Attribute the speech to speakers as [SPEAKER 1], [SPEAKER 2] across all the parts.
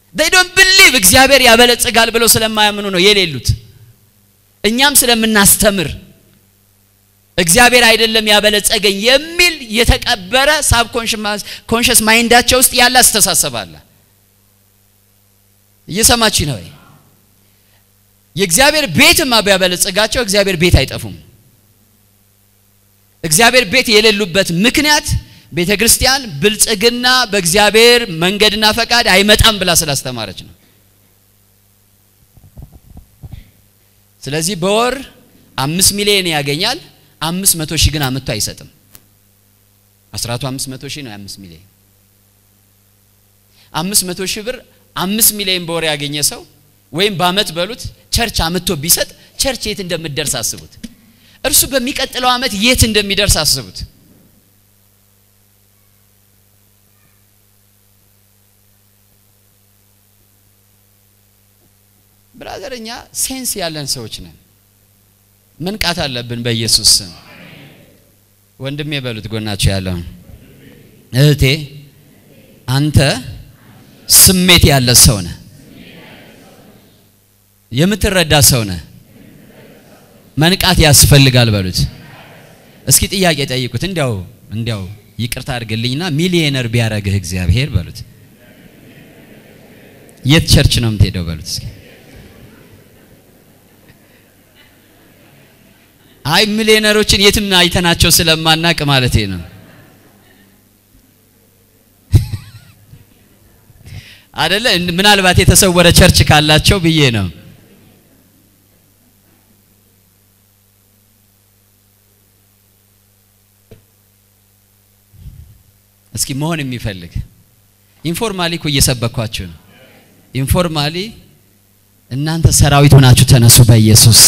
[SPEAKER 1] they don't believe እግዚአብሔር ያበለጽጋል ብለው ስለማያምኑ ነው የሌሉት። እኛም ስለምናስተምር እግዚአብሔር አይደለም ያበለጸገኝ የሚል የተቀበረ ሳብ ኮንሽስ ማይንዳቸው ውስጥ ያለ አስተሳሰብ አለ። እየሰማች ነው ወይ? የእግዚአብሔር ቤትማ ቢያበለጽጋቸው እግዚአብሔር ቤት አይጠፉም። እግዚአብሔር ቤት የሌሉበት ምክንያት ቤተ ክርስቲያን ብልጽግና በእግዚአብሔር መንገድና ፈቃድ አይመጣም ብላ ስላስተማረች ነው። ስለዚህ በወር አምስት ሚሊዮን ያገኛል። አምስት መቶ ሺህ ግን አምጥቶ አይሰጥም። አስራቱ አምስት መቶ ሺህ ነው የአምስት ሚሊዮን አምስት መቶ ሺህ ብር አምስት ሚሊዮን በወር ያገኘ ሰው ወይም በአመት በሉት ቸርች አምጥቶ ቢሰጥ ቸርች የት እንደምትደርስ አስቡት። እርሱ በሚቀጥለው አመት የት እንደሚደርስ አስቡት። ብራዘር እኛ ሴንስ ያለን ሰዎች ነን። መንቃት አለብን በኢየሱስ ስም። ወንድሜ በሉት ጎናቸው ያለውን እህቴ፣ አንተ ስሜት ያለ ሰው ነህ፣ የምትረዳ ሰው ነህ። መንቃት ያስፈልጋል በሉት። እስኪ ጥያቄ ጠይቁት። እንዲያው እንዲያው ይቅርታ አድርግልኝና ሚሊየነር ቢያረግህ እግዚአብሔር በሉት፣ የት ቸርች ነው የምትሄደው በሉት እስኪ አይ ሚሊዮነሮችን የትም አይተናቸው ስለማናቅ ማለት ነው። አደለ? ምናልባት የተሰወረ ቸርች ካላቸው ብዬ ነው። እስኪ መሆን የሚፈልግ ኢንፎርማሊ እኮ እየሰበኳችሁ ነው። ኢንፎርማሊ እናንተ ሰራዊት ሆናችሁ ተነሱ በኢየሱስ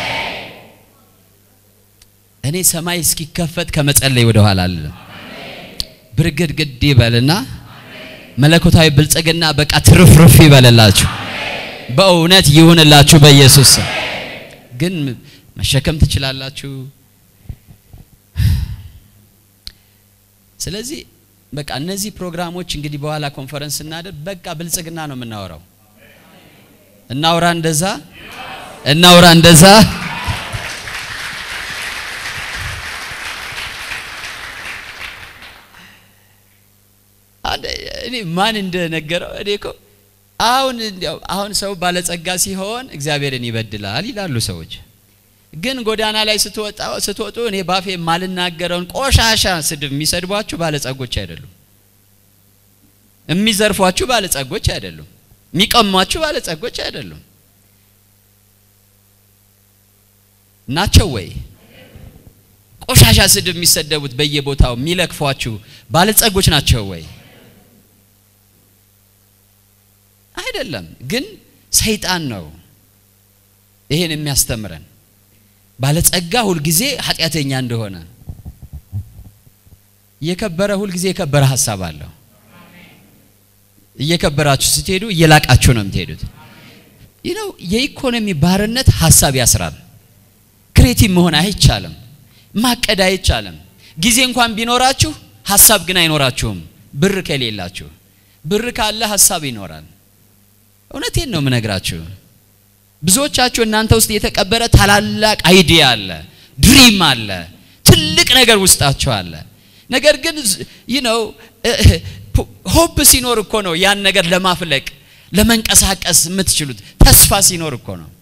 [SPEAKER 1] እኔ ሰማይ እስኪከፈት ከመጸለይ ወደ ኋላ አልልም። ብርግድግድ ይበልና መለኮታዊ ብልጽግና በቃ ትርፍርፍ ይበልላችሁ። በእውነት ይሁንላችሁ በኢየሱስ ግን መሸከም ትችላላችሁ። ስለዚህ በቃ እነዚህ ፕሮግራሞች እንግዲህ በኋላ ኮንፈረንስ እናደር በቃ ብልጽግና ነው የምናወራው። እናውራ እንደዛ እናውራ እንደዛ እኔ ማን እንደነገረው እኔ እኮ አሁን እንዲያው አሁን ሰው ባለጸጋ ሲሆን እግዚአብሔርን ይበድላል ይላሉ ሰዎች። ግን ጎዳና ላይ ስትወጣ ስትወጡ እኔ ባፌ የማልናገረውን ቆሻሻ ስድብ የሚሰድቧችሁ ባለጸጎች አይደሉም። የሚዘርፏችሁ ባለጸጎች አይደሉም። የሚቀሟችሁ ባለጸጎች አይደሉም። ናቸው ወይ? ቆሻሻ ስድብ የሚሰደቡት በየቦታው የሚለክፏችሁ ባለጸጎች ናቸው ወይ? አይደለም። ግን ሰይጣን ነው ይሄን የሚያስተምረን። ባለጸጋ ሁልጊዜ ኃጢአተኛ እንደሆነ፣ የከበረ ሁልጊዜ የከበረ ሀሳብ አለው። እየከበራችሁ ስትሄዱ እየላቃችሁ ነው የምትሄዱት። ይህ ነው የኢኮኖሚ ባርነት ሀሳብ ያስራል። ክሬቲቭ መሆን አይቻልም። ማቀድ አይቻልም። ጊዜ እንኳን ቢኖራችሁ ሀሳብ ግን አይኖራችሁም። ብር ከሌላችሁ፣ ብር ካለ ሀሳብ ይኖራል። እውነቴን ነው የምነግራችሁ። ብዙዎቻችሁ እናንተ ውስጥ የተቀበረ ታላላቅ አይዲያ አለ፣ ድሪም አለ፣ ትልቅ ነገር ውስጣችሁ አለ። ነገር ግን ይህ ነው ሆፕ ሲኖር እኮ ነው ያን ነገር ለማፍለቅ ለመንቀሳቀስ የምትችሉት። ተስፋ ሲኖር እኮ ነው።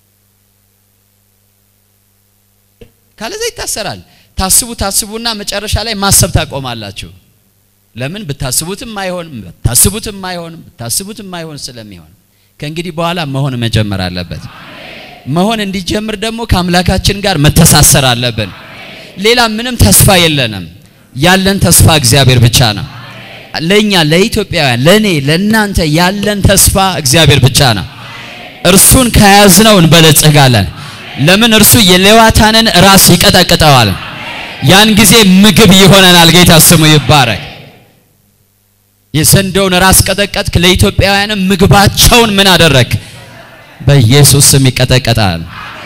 [SPEAKER 1] ካለዛ ይታሰራል። ታስቡ ታስቡና መጨረሻ ላይ ማሰብ ታቆማላችሁ። ለምን ብታስቡትም አይሆንም፣ ብታስቡትም አይሆንም፣ ብታስቡትም አይሆን ስለሚሆን ከእንግዲህ በኋላ መሆን መጀመር አለበት። መሆን እንዲጀምር ደግሞ ከአምላካችን ጋር መተሳሰር አለብን። ሌላ ምንም ተስፋ የለንም። ያለን ተስፋ እግዚአብሔር ብቻ ነው። ለኛ ለኢትዮጵያውያን፣ ለኔ፣ ለእናንተ ያለን ተስፋ እግዚአብሔር ብቻ ነው። እርሱን ከያዝነው እንበለጽጋለን። ለምን እርሱ የሌዋታንን ራስ ይቀጠቅጠዋል። ያን ጊዜ ምግብ ይሆነናል። ጌታ ስሙ ይባረክ። የዘንዶውን ራስ ቀጠቀጥክ፣ ለኢትዮጵያውያንም ምግባቸውን ምን አደረግ? በኢየሱስ ስም ይቀጠቀጣል።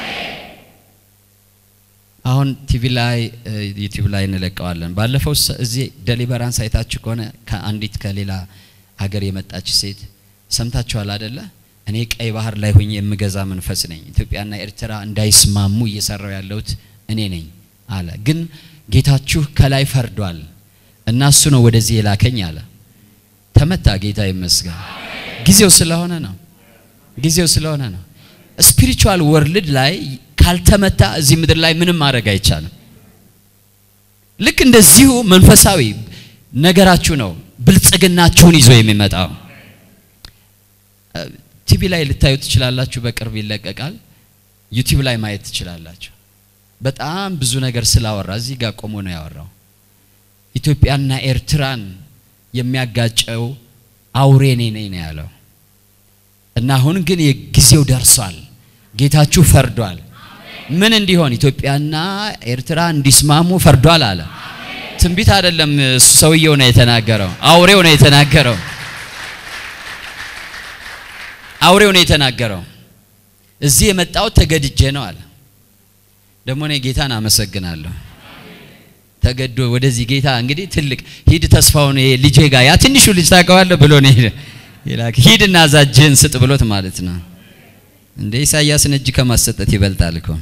[SPEAKER 1] አሁን ቲቪ ላይ ዩቲዩብ ላይ እንለቀዋለን። ባለፈው እዚህ ደሊበራንስ አይታችሁ ከሆነ ከአንዲት ከሌላ ሀገር የመጣች ሴት ሰምታችኋል አደለ? እኔ ቀይ ባህር ላይ ሆኜ የምገዛ መንፈስ ነኝ። ኢትዮጵያና ኤርትራ እንዳይስማሙ እየሰራው ያለሁት እኔ ነኝ አለ። ግን ጌታችሁ ከላይ ፈርዷል እና እሱ ነው ወደዚህ የላከኝ አለ። ተመታ። ጌታ ይመስገን። ጊዜው ስለሆነ ነው። ጊዜው ስለሆነ ነው። ስፒሪቹዋል ወርልድ ላይ ካልተመታ እዚህ ምድር ላይ ምንም ማድረግ አይቻልም። ልክ እንደዚሁ መንፈሳዊ ነገራችሁ ነው ብልጽግናችሁን ይዞ የሚመጣው። ቲቪ ላይ ልታዩ ትችላላችሁ፣ በቅርብ ይለቀቃል። ዩቲዩብ ላይ ማየት ትችላላችሁ። በጣም ብዙ ነገር ስላወራ እዚህ ጋር ቆሞ ነው ያወራው። ኢትዮጵያና ኤርትራን የሚያጋጨው አውሬ እኔ ነኝ ነው ያለው። እና አሁን ግን የጊዜው ደርሷል። ጌታችሁ ፈርዷል። ምን እንዲሆን ኢትዮጵያና ኤርትራ እንዲስማሙ ፈርዷል አለ። ትንቢት አይደለም፣ እሱ ሰውየው ነው የተናገረው። አውሬው ነው የተናገረው። አውሬው ነው የተናገረው። እዚህ የመጣው ተገድጄ ነው አለ። ደግሞ እኔ ጌታን አመሰግናለሁ። ተገዶ ወደዚህ ጌታ እንግዲህ ትልቅ ሂድ ተስፋውን ይሄ ልጄ ጋር ያ ትንሹ ልጅ ታውቀዋለህ ብሎ ነው ይላክ ሂድና እዛ እጅህን ስጥ ብሎት ማለት ነው። እንደ ኢሳያስን እጅ ከማሰጠት ይበልጣል እኮ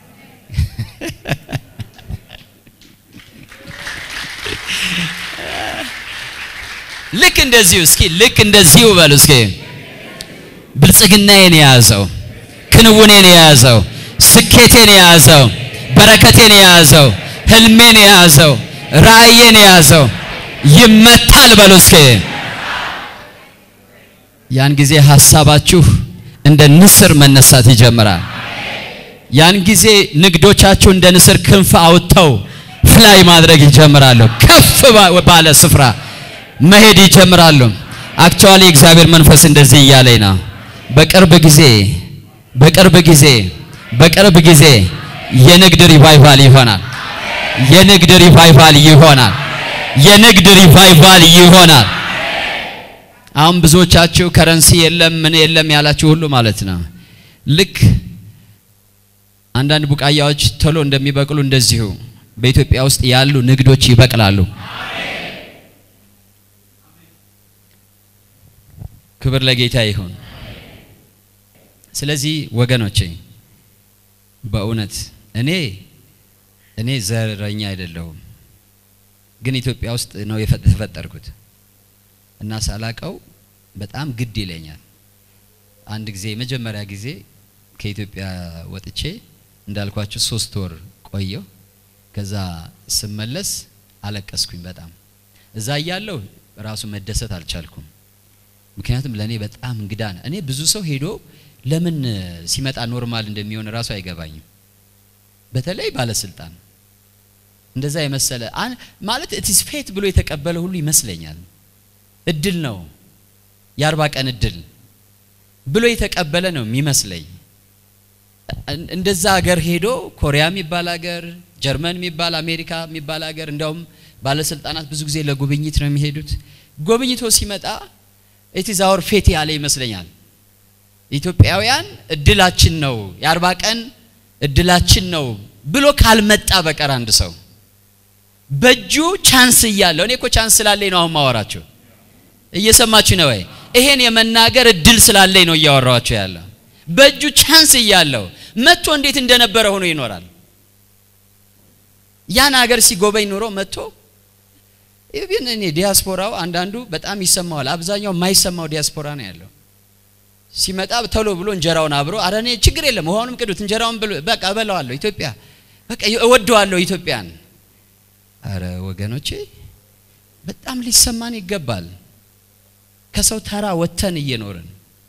[SPEAKER 1] ልክ እንደዚሁ እስኪ ልክ እንደዚሁ በሉ እስኪ ብልጽግናዬን የያዘው ክንውኔን የያዘው ስኬቴን የያዘው በረከቴን የያዘው ህልሜን የያዘው ራእዬን የያዘው ይመታል በሉ እስኪ ያን ጊዜ ሀሳባችሁ እንደ ንስር መነሳት ይጀምራል። ያን ጊዜ ንግዶቻችሁ እንደ ንስር ክንፍ አውጥተው ፍላይ ማድረግ ይጀምራሉ። ከፍ ባለ ስፍራ መሄድ ይጀምራሉ። አክቹአሊ እግዚአብሔር መንፈስ እንደዚህ እያለኝ ነው። በቅርብ ጊዜ በቅርብ ጊዜ በቅርብ ጊዜ የንግድ ሪቫይቫል ይሆናል። የንግድ ሪቫይቫል ይሆናል። የንግድ ሪቫይቫል ይሆናል። አሁን ብዙዎቻችሁ ከረንሲ የለም ምን የለም ያላችሁ ሁሉ ማለት ነው። ልክ አንዳንድ ቡቃያዎች ቶሎ እንደሚበቅሉ እንደዚሁ በኢትዮጵያ ውስጥ ያሉ ንግዶች ይበቅላሉ። ክብር ለጌታ ይሁን። ስለዚህ ወገኖቼ በእውነት እኔ እኔ ዘረኛ አይደለሁም፣ ግን ኢትዮጵያ ውስጥ ነው የተፈጠርኩት እና ሳላቀው በጣም ግድ ይለኛል። አንድ ጊዜ የመጀመሪያ ጊዜ ከኢትዮጵያ ወጥቼ እንዳልኳችሁ ሶስት ወር ቆየው። ከዛ ስመለስ አለቀስኩኝ በጣም እዛ እያለሁ ራሱ መደሰት አልቻልኩም። ምክንያቱም ለእኔ በጣም እንግዳ ነው። እኔ ብዙ ሰው ሄዶ ለምን ሲመጣ ኖርማል እንደሚሆን ራሱ አይገባኝም። በተለይ ባለስልጣን እንደዛ የመሰለ ማለት ኢትስ ፌት ብሎ የተቀበለ ሁሉ ይመስለኛል። እድል ነው የአርባ ቀን እድል ብሎ የተቀበለ ነው የሚመስለኝ። እንደዛ ሀገር ሄዶ ኮሪያ የሚባል ሀገር፣ ጀርመን የሚባል አሜሪካ የሚባል ሀገር እንዲያውም ባለስልጣናት ብዙ ጊዜ ለጉብኝት ነው የሚሄዱት። ጎብኝቶ ሲመጣ ኢትዝ አወር ፌት ያለ ይመስለኛል። ኢትዮጵያውያን እድላችን ነው የአርባ ቀን እድላችን ነው ብሎ ካልመጣ በቀር አንድ ሰው በእጁ ቻንስ እያለው እኔ እኮ ቻንስ ስላለኝ ነው አሁን ማወራቸው እየሰማችሁ ነው ወይ? ይሄን የመናገር እድል ስላለኝ ነው እያወራኋቸው ያለው። በእጁ ቻንስ እያለው መጥቶ እንዴት እንደነበረ ሆኖ ይኖራል። ያን ሀገር ሲጎበኝ ኑሮ መጥቶ ኢቭን እኔ ዲያስፖራው አንዳንዱ በጣም ይሰማዋል። አብዛኛው የማይሰማው ዲያስፖራ ነው ያለው። ሲመጣ ቶሎ ብሎ እንጀራውን አብሮ አረ እኔ ችግር የለም ውሃውንም ቅዱት እንጀራውን ብሎ በቃ እበላዋለሁ ኢትዮጵያ በቃ እወደዋለሁ ኢትዮጵያን። አረ ወገኖቼ በጣም ሊሰማን ይገባል። ከሰው ተራ ወጥተን እየኖርን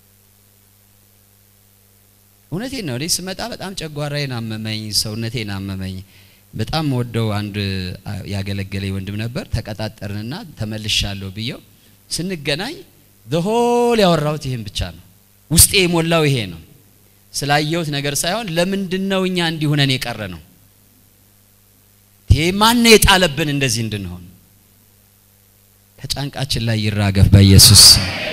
[SPEAKER 1] እውነቴን ነው። እኔ ስመጣ በጣም ጨጓራዬን አመመኝ፣ ሰውነቴን አመመኝ። በጣም ወደው አንድ ያገለገለኝ ወንድም ነበር። ተቀጣጠርንና ተመልሻለሁ ብየው ስንገናኝ ሆል ያወራሁት ይሄን ብቻ ነው። ውስጤ የሞላው ይሄ ነው። ስላየሁት ነገር ሳይሆን ለምንድን ነው እኛ እንዲሁነን የቀረ ነው? ይሄ ማን የጣለብን እንደዚህ እንድንሆን? ከጫንቃችን ላይ ይራገፍ በኢየሱስ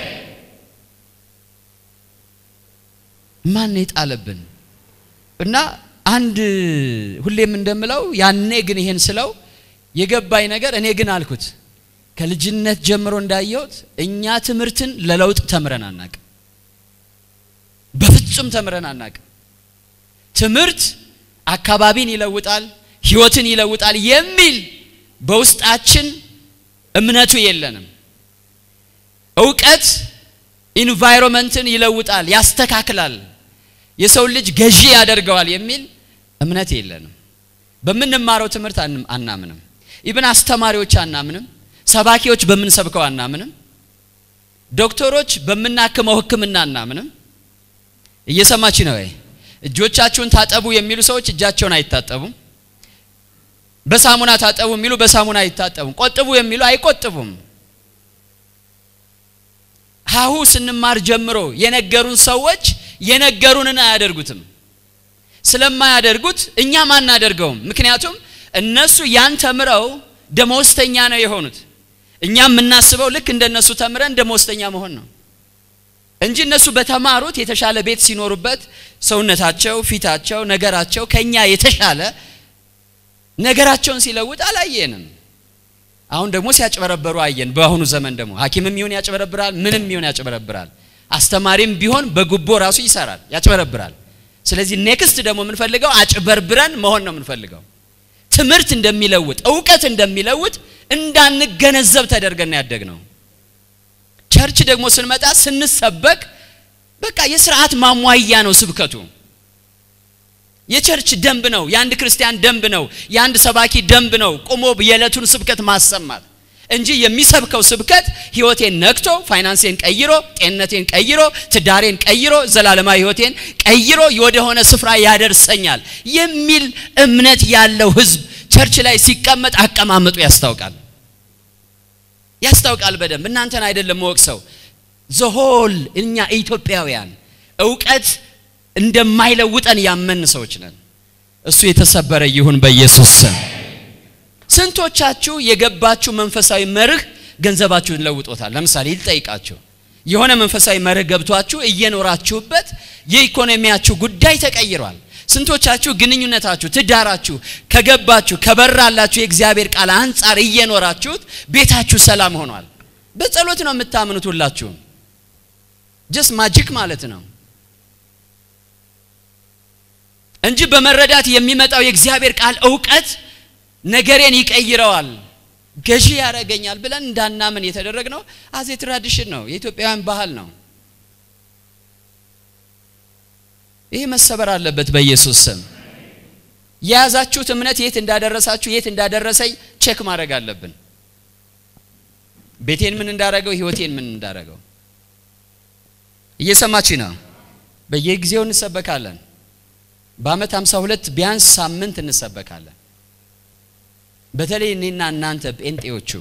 [SPEAKER 1] ማን የጣለብን እና አንድ ሁሌም እንደምለው ያኔ ግን ይሄን ስለው የገባኝ ነገር እኔ ግን አልኩት ከልጅነት ጀምሮ እንዳየሁት እኛ ትምህርትን ለለውጥ ተምረን አናቅም። በፍጹም ተምረን አናቅም። ትምህርት አካባቢን ይለውጣል፣ ህይወትን ይለውጣል የሚል በውስጣችን እምነቱ የለንም። እውቀት ኢንቫይሮንመንትን ይለውጣል፣ ያስተካክላል፣ የሰው ልጅ ገዢ ያደርገዋል የሚል እምነት የለንም። በምንማረው ትምህርት አናምንም። ኢብን አስተማሪዎች አናምንም። ሰባኪዎች በምንሰብከው አናምንም። ዶክተሮች በምናክመው ሕክምና አናምንም። እየሰማች ነው ወይ? እጆቻችሁን ታጠቡ የሚሉ ሰዎች እጃቸውን አይታጠቡም። በሳሙና ታጠቡ የሚሉ በሳሙና አይታጠቡም። ቆጥቡ የሚሉ አይቆጥቡም። ሀሁ ስንማር ጀምሮ የነገሩን ሰዎች የነገሩንን አያደርጉትም። ስለማያደርጉት እኛም አናደርገውም። ምክንያቱም እነሱ ያን ተምረው ደመወዝተኛ ነው የሆኑት። እኛ የምናስበው ልክ እንደነሱ ተምረን ደመወዝተኛ መሆን ነው እንጂ እነሱ በተማሩት የተሻለ ቤት ሲኖሩበት ሰውነታቸው፣ ፊታቸው፣ ነገራቸው ከኛ የተሻለ ነገራቸውን ሲለውጥ አላየንም። አሁን ደግሞ ሲያጭበረበሩ አየን። በአሁኑ ዘመን ደግሞ ሐኪምም ይሁን ያጭበረብራል፣ ምንም ይሁን ያጭበረብራል። አስተማሪም ቢሆን በጉቦ ራሱ ይሰራል፣ ያጭበረብራል። ስለዚህ ኔክስት ደግሞ የምንፈልገው አጭበርብረን መሆን ነው የምንፈልገው። ትምህርት እንደሚለውጥ እውቀት እንደሚለውጥ እንዳንገነዘብ ተደርገን ያደግ ነው። ቸርች ደግሞ ስንመጣ ስንሰበክ በቃ የስርዓት ማሟያ ነው ስብከቱ። የቸርች ደንብ ነው፣ የአንድ ክርስቲያን ደንብ ነው፣ የአንድ ሰባኪ ደንብ ነው። ቆሞ የዕለቱን ስብከት ማሰማት እንጂ የሚሰብከው ስብከት ህይወቴን ነክቶ ፋይናንሴን ቀይሮ ጤንነቴን ቀይሮ ትዳሬን ቀይሮ ዘላለማዊ ህይወቴን ቀይሮ ወደሆነ ስፍራ ያደርሰኛል የሚል እምነት ያለው ህዝብ ቸርች ላይ ሲቀመጥ አቀማመጡ ያስታውቃል ያስታውቃል በደንብ እናንተን አይደለም ወቅሰው ዘሆል እኛ ኢትዮጵያውያን እውቀት እንደማይለውጠን ያመን ሰዎች ነን እሱ የተሰበረ ይሁን በኢየሱስ ስም ስንቶቻችሁ የገባችሁ መንፈሳዊ መርህ ገንዘባችሁን ለውጦታል ለምሳሌ ይጠይቃችሁ የሆነ መንፈሳዊ መርህ ገብቷችሁ እየኖራችሁበት የኢኮኖሚያችሁ ጉዳይ ተቀይሯል ስንቶቻችሁ ግንኙነታችሁ ትዳራችሁ ከገባችሁ ከበራላችሁ የእግዚአብሔር ቃል አንጻር እየኖራችሁት ቤታችሁ ሰላም ሆኗል በጸሎት ነው የምታምኑት ሁላችሁም ጀስ ማጂክ ማለት ነው እንጂ በመረዳት የሚመጣው የእግዚአብሔር ቃል እውቀት ነገሬን ይቀይረዋል ገዢ ያደረገኛል ብለን እንዳናምን የተደረግነው አዜ ትራዲሽን ነው የኢትዮጵያውያን ባህል ነው ይህ መሰበር አለበት በኢየሱስ ስም የያዛችሁት እምነት የት እንዳደረሳችሁ የት እንዳደረሰኝ ቼክ ማድረግ አለብን ቤቴን ምን እንዳረገው ህይወቴን ምን እንዳረገው እየሰማች ነው በየጊዜው እንሰበካለን በአመት 52 ቢያንስ ሳምንት እንሰበካለን በተለይ እኔና እናንተ ጴንጤዎቹ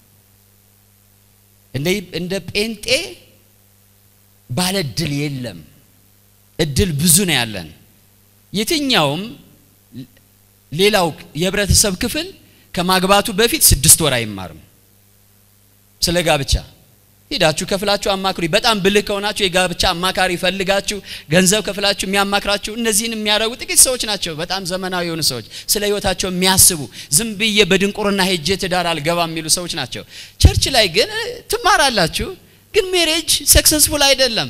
[SPEAKER 1] እንደ ጴንጤ ባለ እድል የለም እድል ብዙ ነው ያለን የትኛውም ሌላው የህብረተሰብ ክፍል ከማግባቱ በፊት ስድስት ወር አይማርም ስለ ጋብቻ ሄዳችሁ ከፍላችሁ አማክሩ በጣም ብልህ ከሆናችሁ የጋብቻ አማካሪ ፈልጋችሁ ገንዘብ ከፍላችሁ የሚያማክራችሁ እነዚህን የሚያደርጉ ጥቂት ሰዎች ናቸው በጣም ዘመናዊ የሆኑ ሰዎች ስለ ህይወታቸው የሚያስቡ ዝም ብዬ በድንቁርና ሄጄ ትዳር አልገባም የሚሉ ሰዎች ናቸው ቸርች ላይ ግን ትማራላችሁ ግን ሜሬጅ ሰክሰስፉል አይደለም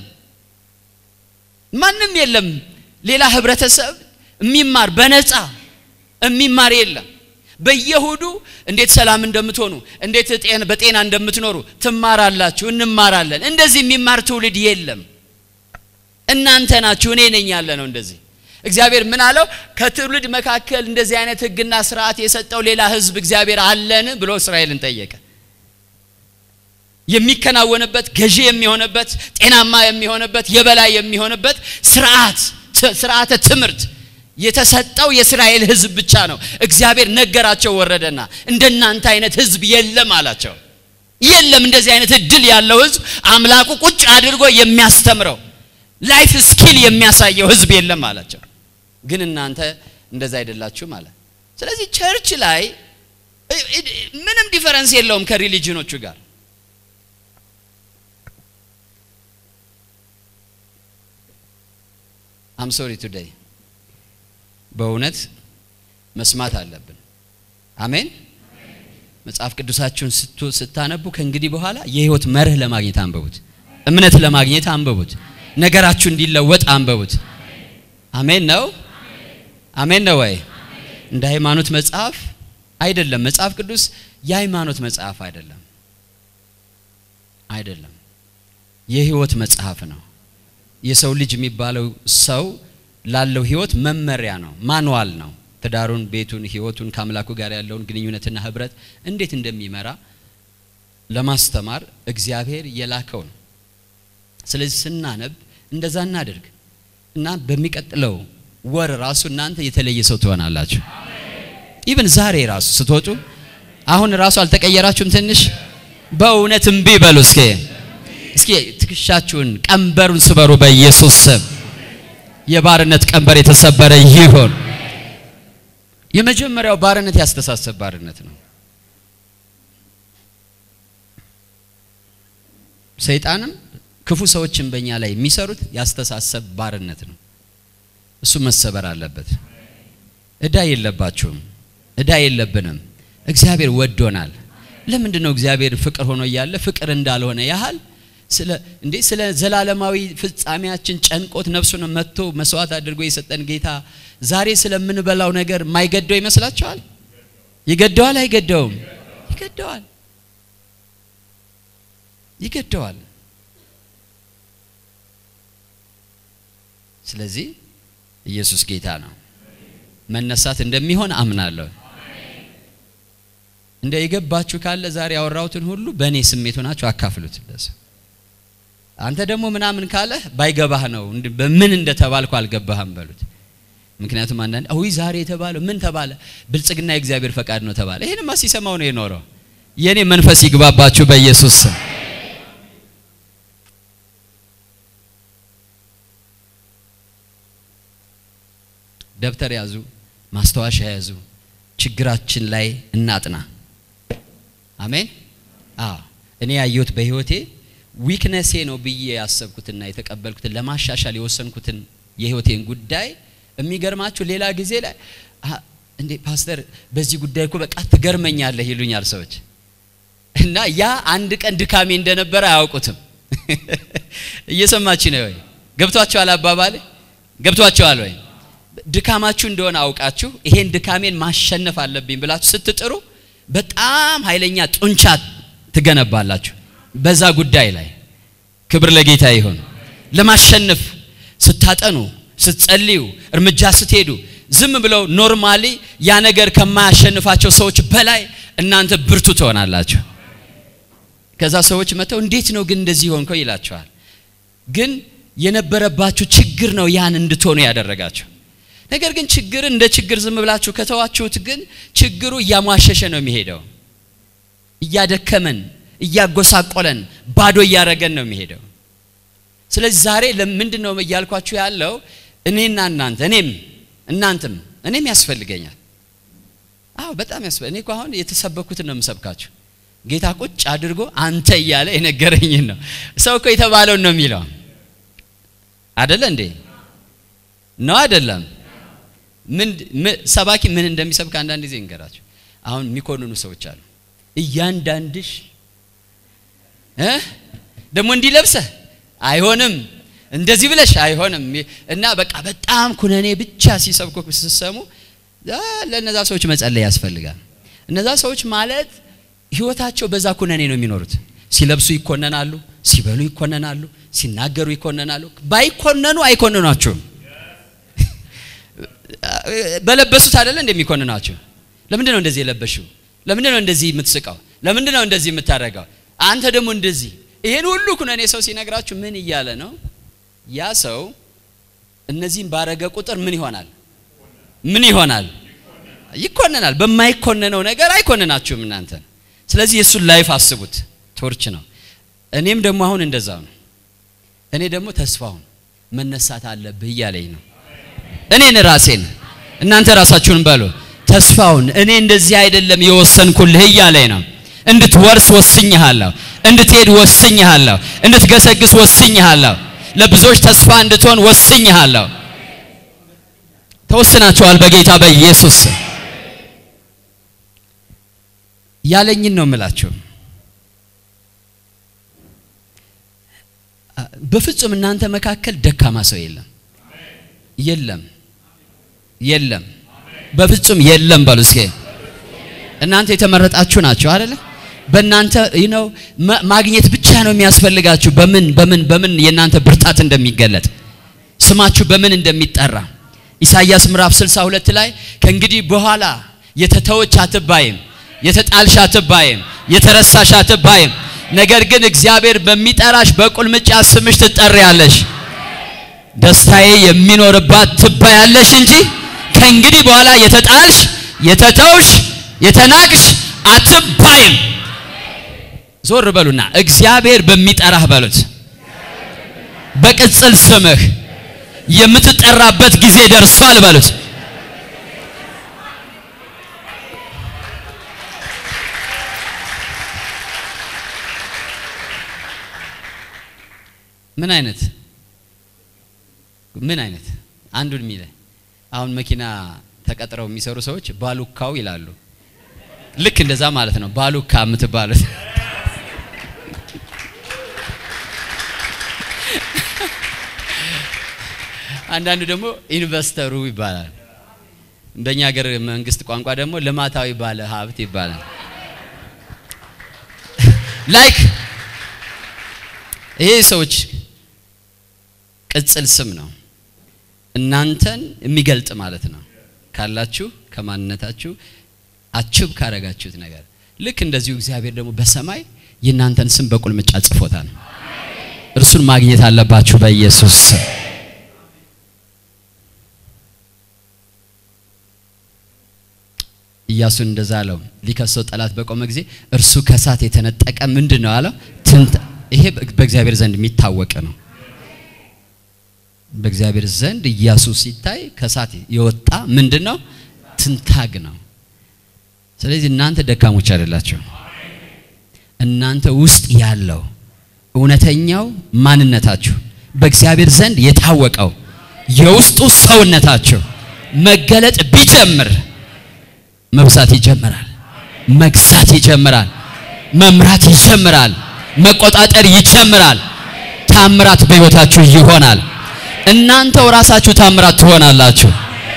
[SPEAKER 1] ማንም የለም ሌላ ህብረተሰብ የሚማር በነፃ የሚማር የለም በየሁዱ እንዴት ሰላም እንደምትሆኑ እንዴት በጤና እንደምትኖሩ ትማራላችሁ እንማራለን እንደዚህ የሚማር ትውልድ የለም እናንተ ናችሁ እኔ ነኝ ያለ ነው እንደዚህ እግዚአብሔር ምን አለው ከትውልድ መካከል እንደዚህ አይነት ህግና ስርዓት የሰጠው ሌላ ህዝብ እግዚአብሔር አለን ብሎ እስራኤልን ጠየቀ የሚከናወንበት ገዢ የሚሆንበት ጤናማ የሚሆንበት የበላይ የሚሆንበት ስርዓት ስርዓተ ትምህርት የተሰጠው የእስራኤል ህዝብ ብቻ ነው እግዚአብሔር ነገራቸው ወረደና እንደናንተ አይነት ህዝብ የለም አላቸው የለም እንደዚህ አይነት እድል ያለው ህዝብ አምላኩ ቁጭ አድርጎ የሚያስተምረው ላይፍ ስኪል የሚያሳየው ህዝብ የለም አላቸው ግን እናንተ እንደዛ አይደላችሁም አለ ስለዚህ ቸርች ላይ ምንም ዲፈረንስ የለውም ከሪሊጅኖቹ ጋር አም ሶሪ ቱዴይ በእውነት መስማት አለብን አሜን መጽሐፍ ቅዱሳችሁን ስታነቡ ከእንግዲህ በኋላ የህይወት መርህ ለማግኘት አንበቡት። እምነት ለማግኘት አንበቡት። ነገራችሁ እንዲለወጥ አንበቡት። አሜን ነው። አሜን ነው ወይ? እንደ ሃይማኖት መጽሐፍ አይደለም። መጽሐፍ ቅዱስ የሃይማኖት መጽሐፍ አይደለም፣ አይደለም። የህይወት መጽሐፍ ነው። የሰው ልጅ የሚባለው ሰው ላለው ህይወት መመሪያ ነው፣ ማንዋል ነው። ትዳሩን፣ ቤቱን፣ ህይወቱን ከአምላኩ ጋር ያለውን ግንኙነትና ህብረት እንዴት እንደሚመራ ለማስተማር እግዚአብሔር የላከው ነው። ስለዚህ ስናነብ እንደዛ እናደርግ እና በሚቀጥለው ወር ራሱ እናንተ የተለየ ሰው ትሆናላችሁ። ኢቭን ዛሬ ራሱ ስትወጡ አሁን ራሱ አልተቀየራችሁም? ትንሽ በእውነት እምቢ በሉ እስኪ እስኪ ትከሻችሁን ቀንበሩን ስበሩ በኢየሱስ ስም። የባርነት ቀንበር የተሰበረ ይሁን። የመጀመሪያው ባርነት ያስተሳሰብ ባርነት ነው። ሰይጣንም ክፉ ሰዎችን በእኛ ላይ የሚሰሩት ያስተሳሰብ ባርነት ነው። እሱ መሰበር አለበት። እዳ የለባችሁም፣ እዳ የለብንም። እግዚአብሔር ወዶናል። ለምንድን ነው እግዚአብሔር ፍቅር ሆኖ እያለ ፍቅር እንዳልሆነ ያህል ስለ እንዴ ስለ ዘላለማዊ ፍጻሜያችን ጨንቆት ነፍሱን መጥቶ መስዋዕት አድርጎ የሰጠን ጌታ ዛሬ ስለምንበላው ነገር ማይገደው ይመስላችኋል? ይገደዋል? አይገደውም? ይገደዋል፣ ይገደዋል። ስለዚህ ኢየሱስ ጌታ ነው። መነሳት እንደሚሆን አምናለሁ። እንደ የገባችሁ ካለ ዛሬ ያወራሁትን ሁሉ በእኔ ስሜት ሆናችሁ አካፍሉት። ለሰው አንተ ደግሞ ምናምን ካለ ባይገባህ ነው በምን እንደተባልኩ አልገባህም በሉት። ምክንያቱም አንዳንድ አዊ ዛሬ የተባለው ምን ተባለ? ብልጽግና የእግዚአብሔር ፈቃድ ነው ተባለ። ይሄንማ ሲሰማው ነው የኖረው። የኔ መንፈስ ይግባባችሁ በኢየሱስ ስም። ደብተር ያዙ፣ ማስታወሻ ያዙ። ችግራችን ላይ እናጥና። አሜን። አዎ እኔ ያየሁት በህይወቴ ዊክነሴ ነው ብዬ ያሰብኩትና የተቀበልኩትን ለማሻሻል የወሰንኩትን የህይወቴን ጉዳይ የሚገርማችሁ ሌላ ጊዜ ላይ እንዴ ፓስተር በዚህ ጉዳይ እኮ በቃ ትገርመኛለህ ይሉኛል ሰዎች እና ያ አንድ ቀን ድካሜ እንደነበረ አያውቁትም። እየሰማች ነው ወይ? ገብቷችኋል? አባባሌ ገብቷችኋል ወይ? ድካማችሁ እንደሆነ አውቃችሁ ይሄን ድካሜን ማሸነፍ አለብኝ ብላችሁ ስትጥሩ በጣም ኃይለኛ ጡንቻ ትገነባላችሁ በዛ ጉዳይ ላይ። ክብር ለጌታ ይሁን። ለማሸነፍ ስታጠኑ፣ ስትጸልዩ፣ እርምጃ ስትሄዱ ዝም ብለው ኖርማሊ ያ ነገር ከማያሸንፋቸው ሰዎች በላይ እናንተ ብርቱ ትሆናላችሁ። ከዛ ሰዎች መጥተው እንዴት ነው ግን እንደዚህ ሆንከው ይላቸዋል። ግን የነበረባችሁ ችግር ነው ያን እንድትሆኑ ያደረጋቸው። ነገር ግን ችግርን እንደ ችግር ዝም ብላችሁ ከተዋችሁት ግን ችግሩ እያሟሸሸ ነው የሚሄደው። እያደከመን፣ እያጎሳቆለን፣ ባዶ እያረገን ነው የሚሄደው። ስለዚህ ዛሬ ለምንድን ነው እያልኳችሁ ያለው እኔና እናንተ እኔም እናንተም እኔም ያስፈልገኛል። አዎ በጣም ያስፈልግ እኔ እኮ አሁን የተሰበኩትን ነው የምሰብካችሁ። ጌታ ቁጭ አድርጎ አንተ እያለ የነገረኝን ነው። ሰው እኮ የተባለውን ነው የሚለው አደለ እንዴ? ነው አይደለም? ምን ሰባኪ ምን እንደሚሰብክ አንዳንድ ጊዜ እንገራቸው። አሁን የሚኮንኑ ሰዎች አሉ። እያንዳንድሽ እ ደግሞ እንዲህ ለብሰህ አይሆንም እንደዚህ ብለሽ አይሆንም እና በቃ በጣም ኩነኔ ብቻ ሲሰብኩ ስትሰሙ ለእነዛ ሰዎች መጸለይ ያስፈልጋል። እነዛ ሰዎች ማለት ህይወታቸው በዛ ኩነኔ ነው የሚኖሩት። ሲለብሱ ይኮነናሉ፣ ሲበሉ ይኮነናሉ፣ ሲናገሩ ይኮነናሉ። ባይኮነኑ አይኮንኗቸውም። በለበሱት አይደለ እንደሚኮንናቸው። ለምንድን ነው እንደዚህ የለበሽው? ለምንድን ነው እንደዚህ የምትስቀው? ለምንድን ነው እንደዚህ የምታደርገው? አንተ ደግሞ እንደዚህ ይሄን ሁሉ ኩነኔ ሰው ሲነግራችሁ ምን እያለ ነው? ያ ሰው እነዚህን ባረገ ቁጥር ምን ይሆናል? ምን ይሆናል? ይኮነናል። በማይኮነነው ነገር አይኮንናችሁም እናንተ። ስለዚህ የእሱን ላይፍ አስቡት። ቶርች ነው። እኔም ደግሞ አሁን እንደዛው ነው። እኔ ደግሞ ተስፋውን መነሳት አለብህ እያለኝ ነው። እኔን ራሴን እናንተ ራሳችሁን በሉ ተስፋውን እኔ እንደዚህ አይደለም የወሰንኩልህ እያለኝ ነው። እንድትወርስ ወስኝሃለሁ፣ እንድትሄድ ወስኝሃለሁ፣ እንድትገሰግስ ወስኝሃለሁ፣ ለብዙዎች ተስፋ እንድትሆን ወስኝሃለሁ። ተወስናችኋል በጌታ በኢየሱስ ያለኝን ነው የምላችሁ። በፍጹም እናንተ መካከል ደካማ ሰው የለም፣ የለም፣ የለም፣ በፍጹም የለም በሉ እስኪ። እናንተ የተመረጣችሁ ናቸው አይደለ? በእናንተ ነው ማግኘት ብቻ ነው የሚያስፈልጋችሁ። በምን በምን በምን የእናንተ ብርታት እንደሚገለጥ ስማችሁ በምን እንደሚጠራ ኢሳይያስ ምዕራፍ 62 ላይ ከእንግዲህ በኋላ የተተወች አትባይም፣ የተጣልሽ አትባይም፣ የተረሳሽ አትባይም። ነገር ግን እግዚአብሔር በሚጠራሽ በቁልምጫ ስምሽ ትጠሪያለሽ። ደስታዬ የሚኖርባት ትባያለሽ እንጂ ከእንግዲህ በኋላ የተጣልሽ፣ የተተውሽ፣ የተናቅሽ አትባይም። ዞር በሉና እግዚአብሔር በሚጠራህ በሉት በቅጽል ስምህ የምትጠራበት ጊዜ ደርሷል በሉት። ምን አይነት ምን አይነት አንዱን የሚለ አሁን መኪና ተቀጥረው የሚሰሩ ሰዎች ባሉካው ይላሉ። ልክ እንደዛ ማለት ነው። ባሉካ የምትባሉት አንዳንዱ ደግሞ ኢንቨስተሩ ይባላል። እንደኛ ሀገር መንግስት ቋንቋ ደግሞ ልማታዊ ባለ ሀብት ይባላል። ላይክ ይሄ ሰዎች ቅጽል ስም ነው፣ እናንተን የሚገልጥ ማለት ነው። ካላችሁ ከማንነታችሁ አችብ ካረጋችሁት ነገር ልክ እንደዚሁ እግዚአብሔር ደግሞ በሰማይ የእናንተን ስም በቁልምጫ ጽፎታል። እርሱን ማግኘት አለባችሁ በኢየሱስ ስም። ኢያሱን እንደዛ አለው። ሊከሰው ጠላት በቆመ ጊዜ እርሱ ከእሳት የተነጠቀ ምንድን ነው አለው? ትንት ይሄ በእግዚአብሔር ዘንድ የሚታወቅ ነው። በእግዚአብሔር ዘንድ ኢያሱ ሲታይ ከእሳት የወጣ ምንድን ነው? ትንታግ ነው። ስለዚህ እናንተ ደካሞች አይደላችሁ። እናንተ ውስጥ ያለው እውነተኛው ማንነታችሁ በእግዚአብሔር ዘንድ የታወቀው የውስጡ ሰውነታችሁ መገለጥ ቢጀምር መብዛት ይጀምራል። መግዛት ይጀምራል። መምራት ይጀምራል። መቆጣጠር ይጀምራል። ታምራት በሕይወታችሁ ይሆናል። እናንተው ራሳችሁ ታምራት ትሆናላችሁ።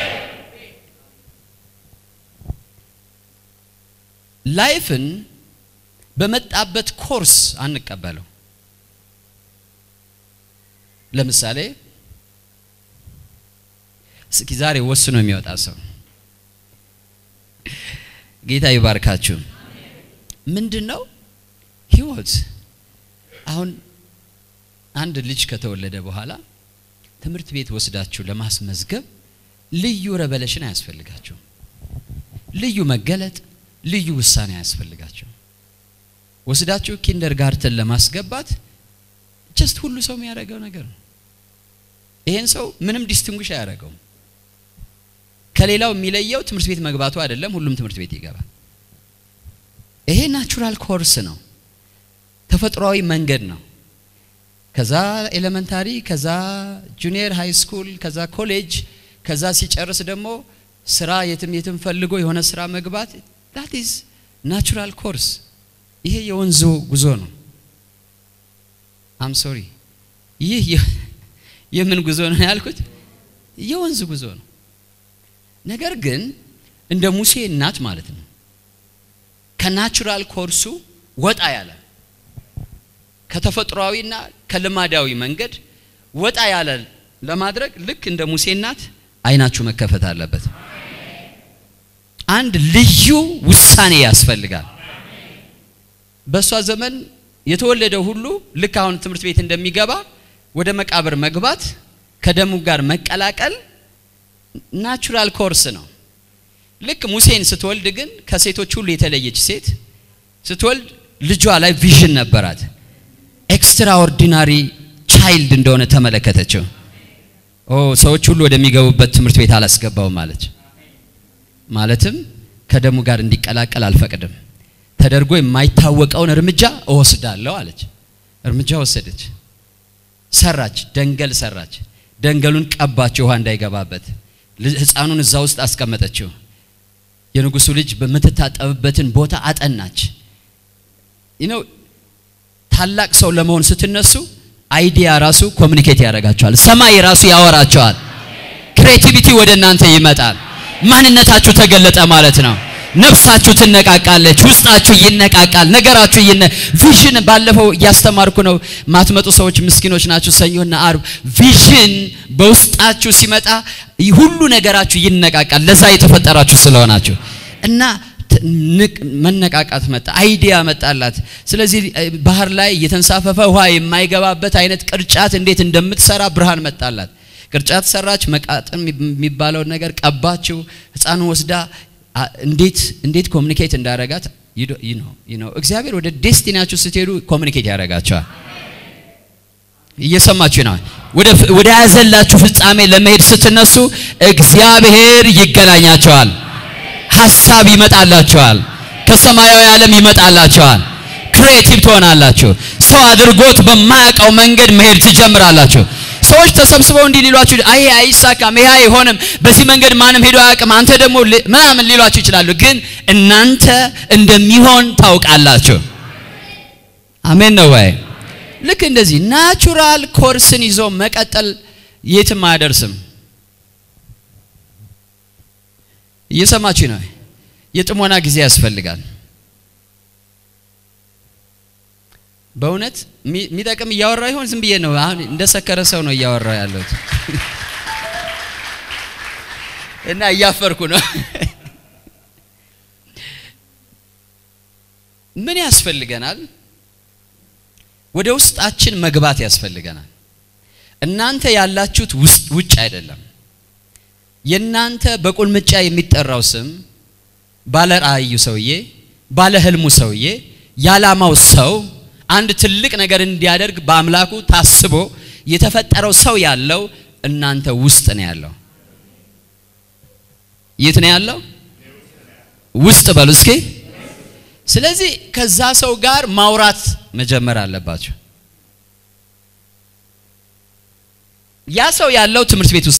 [SPEAKER 1] ላይፍን በመጣበት ኮርስ አንቀበለው። ለምሳሌ እስኪ ዛሬ ወስኖ የሚወጣ ሰው ጌታ ይባርካችሁ። ምንድን ነው ህይወት? አሁን አንድ ልጅ ከተወለደ በኋላ ትምህርት ቤት ወስዳችሁ ለማስመዝገብ ልዩ ረበለሽን አያስፈልጋችሁ። ልዩ መገለጥ፣ ልዩ ውሳኔ አያስፈልጋችሁ። ወስዳችሁ ኪንደር ጋርተን ለማስገባት ጀስት ሁሉ ሰው የሚያደርገው ነገር ነው። ይሄን ሰው ምንም ዲስቲንጉሽ አያደርገውም። ከሌላው የሚለየው ትምህርት ቤት መግባቱ አይደለም። ሁሉም ትምህርት ቤት ይገባል። ይሄ ናቹራል ኮርስ ነው፣ ተፈጥሯዊ መንገድ ነው። ከዛ ኤሌመንታሪ፣ ከዛ ጁኒየር ሃይ ስኩል፣ ከዛ ኮሌጅ፣ ከዛ ሲጨርስ ደግሞ ስራ የትም የትም ፈልጎ የሆነ ስራ መግባት ዳት ኢዝ ናቹራል ኮርስ። ይሄ የወንዙ ጉዞ ነው። አም ሶሪ ይህ የምን ጉዞ ነው ያልኩት? የወንዝ ጉዞ ነው። ነገር ግን እንደ ሙሴ እናት ማለት ነው ከናቹራል ኮርሱ ወጣ ያለ ከተፈጥሯዊና ከልማዳዊ መንገድ ወጣ ያለ ለማድረግ ልክ እንደ ሙሴ እናት አይናችሁ መከፈት አለበት። አንድ ልዩ ውሳኔ ያስፈልጋል። በእሷ ዘመን የተወለደ ሁሉ ልክ አሁን ትምህርት ቤት እንደሚገባ ወደ መቃብር መግባት ከደሙ ጋር መቀላቀል ናቹራል ኮርስ ነው። ልክ ሙሴን ስትወልድ ግን ከሴቶች ሁሉ የተለየች ሴት ስትወልድ ልጇ ላይ ቪዥን ነበራት። ኤክስትራኦርዲናሪ ቻይልድ እንደሆነ ተመለከተችው። ኦ ሰዎች ሁሉ ወደሚገቡበት ትምህርት ቤት አላስገባውም አለች። ማለትም ከደሙ ጋር እንዲቀላቀል አልፈቅድም፣ ተደርጎ የማይታወቀውን እርምጃ እወስዳለሁ አለች። እርምጃ ወሰደች፣ ሰራች፣ ደንገል ሰራች። ደንገሉን ቀባች፣ ውሃ እንዳይገባበት። ህፃኑን እዛ ውስጥ አስቀመጠችው። የንጉሱ ልጅ በምትታጠብበትን ቦታ አጠናች። ነው ታላቅ ሰው ለመሆን ስትነሱ አይዲያ ራሱ ኮሚኒኬት ያደርጋቸዋል። ሰማይ ራሱ ያወራቸዋል። ክሬቲቪቲ ወደ እናንተ ይመጣል። ማንነታችሁ ተገለጠ ማለት ነው። ነፍሳችሁ ትነቃቃለች፣ ውስጣችሁ ይነቃቃል፣ ነገራችሁ ይነ ቪዥን ባለፈው እያስተማርኩ ነው። ማትመጡ ሰዎች ምስኪኖች ናችሁ። ሰኞና አርብ ቪዥን በውስጣችሁ ሲመጣ ሁሉ ነገራችሁ ይነቃቃል። ለዛ የተፈጠራችሁ ስለሆናችሁ እና መነቃቃት መጣ፣ አይዲያ መጣላት። ስለዚህ ባህር ላይ እየተንሳፈፈ ውሃ የማይገባበት አይነት ቅርጫት እንዴት እንደምትሰራ ብርሃን መጣላት። ቅርጫት ሰራች። መቃጥን የሚባለውን ነገር ቀባችው። ሕፃኑን ወስዳ እንዴት እንዴት ኮሚኒኬት እንዳረጋት ነው። እግዚአብሔር ወደ ዴስቲናችሁ ስትሄዱ ኮሚኒኬት ያደርጋቸዋል። እየሰማችሁ ነው። ወደ ያዘላችሁ ፍጻሜ ለመሄድ ስትነሱ እግዚአብሔር ይገናኛቸዋል። ሀሳብ ይመጣላቸዋል። ከሰማያዊ ዓለም ይመጣላቸዋል። ክሬቲቭ ትሆናላችሁ። ሰው አድርጎት በማያውቀው መንገድ መሄድ ትጀምራላችሁ። ሰዎች ተሰብስበው እንዲህ ሊሏችሁ፣ አይ አይሳካም፣ ይሄ አይሆንም፣ በዚህ መንገድ ማንም ሄዶ አያውቅም፣ አንተ ደግሞ ምናምን ሊሏችሁ ይችላሉ። ግን እናንተ እንደሚሆን ታውቃላችሁ። አሜን ነው ወይ? ልክ እንደዚህ ናቹራል ኮርስን ይዞ መቀጠል የትም አያደርስም። እየሰማችሁ ነው። የጥሞና ጊዜ ያስፈልጋል። በእውነት የሚጠቅም እያወራ ይሆን? ዝም ብዬ ነው። አሁን እንደ ሰከረ ሰው ነው እያወራ ያለሁት እና እያፈርኩ ነው። ምን ያስፈልገናል? ወደ ውስጣችን መግባት ያስፈልገናል። እናንተ ያላችሁት ውስጥ ውጭ አይደለም። የእናንተ በቁልምጫ የሚጠራው ስም ባለ ራእዩ ሰውዬ፣ ባለ ህልሙ ሰውዬ፣ የዓላማው ሰው አንድ ትልቅ ነገር እንዲያደርግ በአምላኩ ታስቦ የተፈጠረው ሰው ያለው እናንተ ውስጥ ነው ያለው። የት ነው ያለው? ውስጥ በሉ እስኪ። ስለዚህ ከዛ ሰው ጋር ማውራት መጀመር አለባቸው። ያ ሰው ያለው ትምህርት ቤት ውስጥ